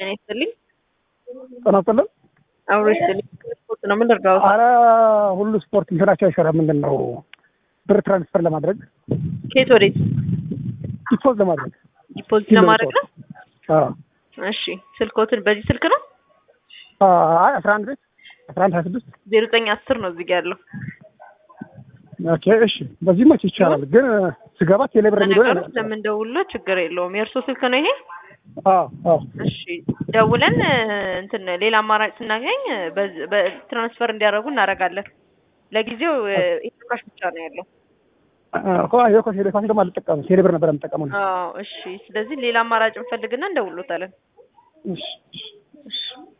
ጤና ይስጥልኝ። ጤና ይስጥልን። አብሮ ይስጥልኝ። ስፖርት ነው ምን ልርዳው? አረ ሁሉ ስፖርት እንትናቸው አይሰራም። ምንድን ነው ብር ትራንስፈር ለማድረግ ከየት ወዴት? ዲፖዝ ለማድረግ ዲፖዚት ለማድረግ ነው። አዎ። እሺ ስልኮትን በዚህ ስልክ ነው አይ አስራ አንድ ቤት አስራ አንድ ሀያ ስድስት ዜሮ ዘጠኝ አስር ነው እዚህ ጋ ያለው። ኦኬ እሺ፣ በዚህ መች ይቻላል። ግን ስገባ ቴሌብር የሚለው ነገሩ ስለምንደውሎ ችግር የለውም። የእርሶ ስልክ ነው ይሄ? አዎ አዎ እሺ ደውለን እንትን ሌላ አማራጭ ስናገኝ በዝ- በትራንስፈር እንዲያደርጉ እናደርጋለን። ለጊዜው ኢትዮጵያሽ ብቻ ነው ያለው። ኮ ቴሌፋሽ ደግሞ አልጠቀምም። ቴሌብር ነበር የምጠቀመው። አዎ እሺ። ስለዚህ ሌላ አማራጭ እንፈልግና እንደውሎታለን። እሺ እሺ እሺ